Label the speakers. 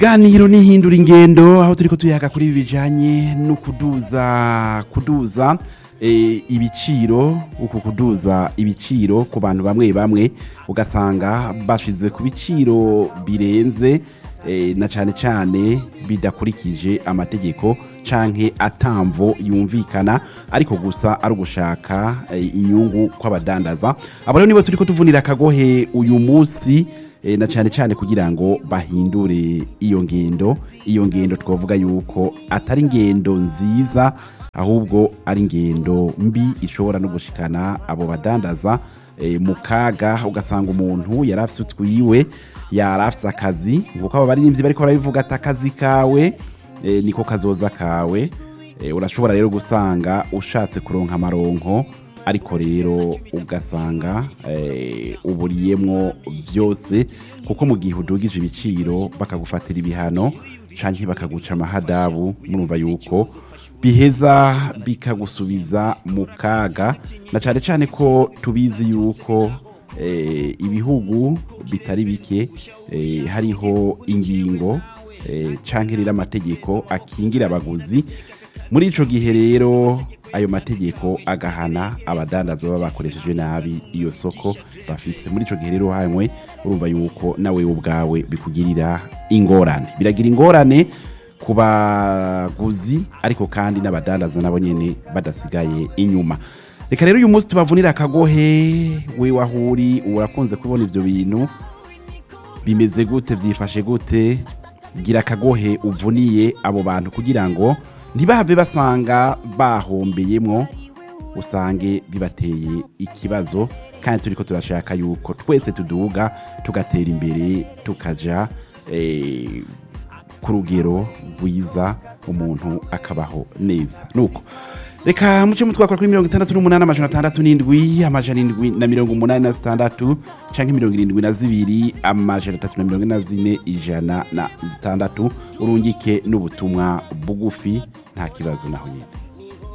Speaker 1: ganiro n'ihindura ingendo aho turiko tuyaga kuri ibi bijanye no kuduza kuduza eh, ibiciro uku kuduza ibiciro ku bantu bamwe bamwe ugasanga bashize ku biciro birenze eh, na cane cane bidakurikije amategeko canke atamvo yumvikana ariko gusa ari ugushaka eh, inyungu kw'abadandaza abo rero nibo turiko tuvunira akagohe uyu munsi eh, na cyane cyane kugira ngo bahindure iyo ngendo iyo ngendo twavuga yuko atari ingendo nziza ahubwo ari ingendo mbi ishobora no gushikana abo badandaza eh, mu kaga ugasanga umuntu yari afise utwiwe yari afise akazi nkuko abo baririmbyi bariko barabivuga ati akazi kawe eh, niko kazoza kawe Eh, urashobora rero gusanga ushatse kuronka amaronko ariko rero ugasanga eh, uburiyemwo byose kuko mu gihe udugije ibiciro bakagufatira ibihano canke bakaguca amahadabu murumva yuko biheza bikagusubiza mu kaga na cane cane ko tubizi yuko eh, ibihugu bitari bike eh, hariho ingingo eh, canke rero amategeko akingira abaguzi muri ico gihe rero ayo mategeko agahana abadandaza baba bakoresheje nabi iyo soko bafise muri ico gihe rero hamwe urumva yuko nawe ubwawe bikugirira ingorane biragira ingorane ku baguzi ariko kandi n'abadandaza nabo nyene badasigaye inyuma reka rero uyu munsi tubavunira akagohe we wahuri urakunze kubona ivyo bintu bimeze gute byifashe gute gira akagohe uvuniye abo bantu kugira ngo ntibahave basanga bahombeyemwo usange bibateye ikibazo kandi turiko turashaka yuko twese tuduga tugatera imbere tukaja eh, ku rugero rwiza umuntu akabaho neza nuko reka muce mutwakora kuri mirongo itandatu n'umunani amajana atandatu n'indwi amajana indwi na mirongo umunani na zitandatu canke mirongo irindwi na zibiri amajana atatu na mirongo ine na zine ijana na zitandatu urungike n'ubutumwa bugufi nta kibazo naho nyine